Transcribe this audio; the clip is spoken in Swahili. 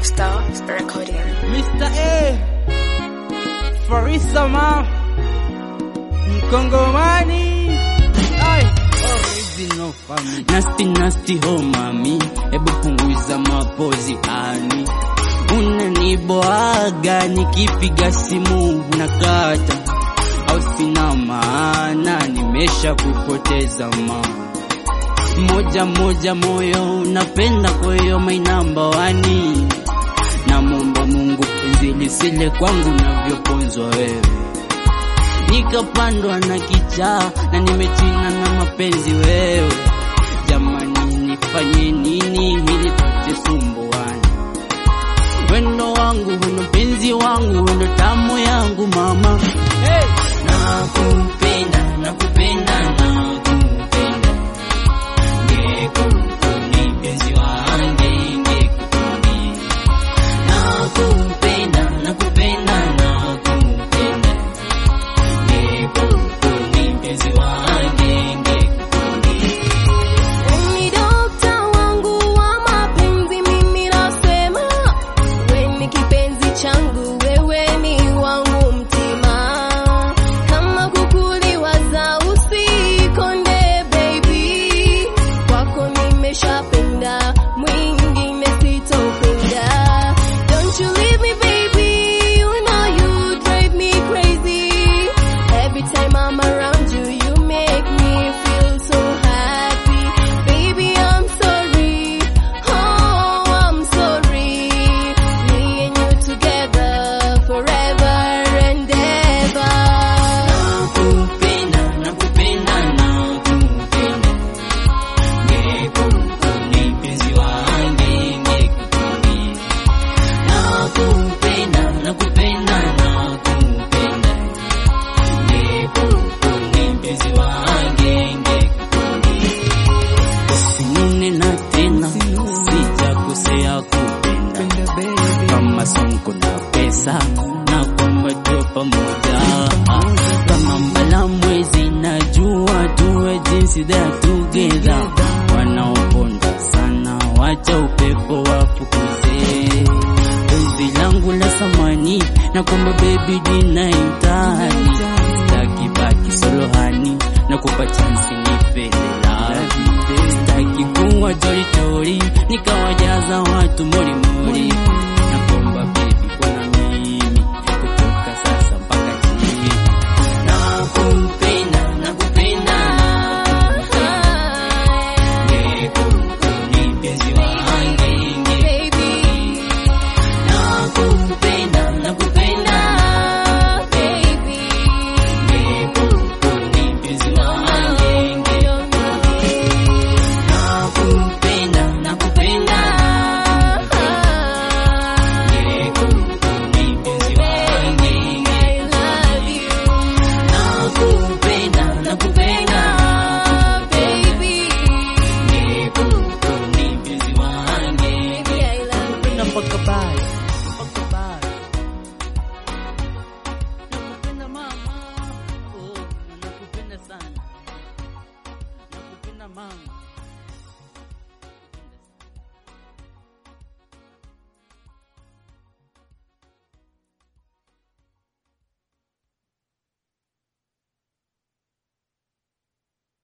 Lifestyle Recording. Mr. A Farisa ma Mkongomani Ai, original family Nasty nasty ho mami, hebu punguza mapozi ani. Unaniboaga nikipiga simu nakata, au sina maana, nimesha kupoteza ma moja moja moyo unapenda, kwa hiyo my number one. Namwomba Mungu penzi lisile kwangu navyoponzwa wewe nikapandwa na kichaa na nimechina na mapenzi wewe. Jamani, nifanye nini ili tusisumbuane? Wendo wangu wendo penzi wangu wendo tamu yangu mama, hey! Nakupenda, nakupenda, nakupenda ngekukuni penzi wange ngekukuni nakupenda, nakupenda, nakupenda ngekukuni penzi wange ngekukuni Ni dokta wangu wa mapenzi, mimi nasema we ni kipenzi changu, wewe ni wangu mtima. Kama kukuliwaza usikonde baby, kwako nimeshapenda, mwingine sitopenda. Don't you leave me baby, you know you drive me crazy. Every time I'm around you, you make me feel so happy. Baby, I'm sorry. Oh, I'm sorry. Me and you together forever and ever. nakupenda, nakupenda, nakupenda ngekukuni penzi wange ngekukuni nakupenda, nakupenda, nakupenda ngekukuni penzi wange ngekukuni usinune na tena sijakosea kupenda kama sonko na pesa na kwamba tuwe pamoja kama mbala mwezi najua tuwe jinsi that together wanaoponda sana wacha upepo wafukuze penzi langu la samani na kwamba baby dinaitani sitaki baki solohani na kupa chansi nipelelavi sitaki kuwa toritori nikawajaza watu morimori na kwamba baby kwa na mimi kutoka sasa mpaka chini nakupenda nakupenda ngekukuni penzi wange Baby, nakupenda nakupenda baby. ngekukuni penzi wange nakupenda nakupenda ngekukuni penzi wange I love you. nakupenda nakupenda Baby, ngekukuni penzi wange baby, I love you. nakupenda mpaka bye mpaka bye nakupenda mama oh nakupenda sana nakupenda mama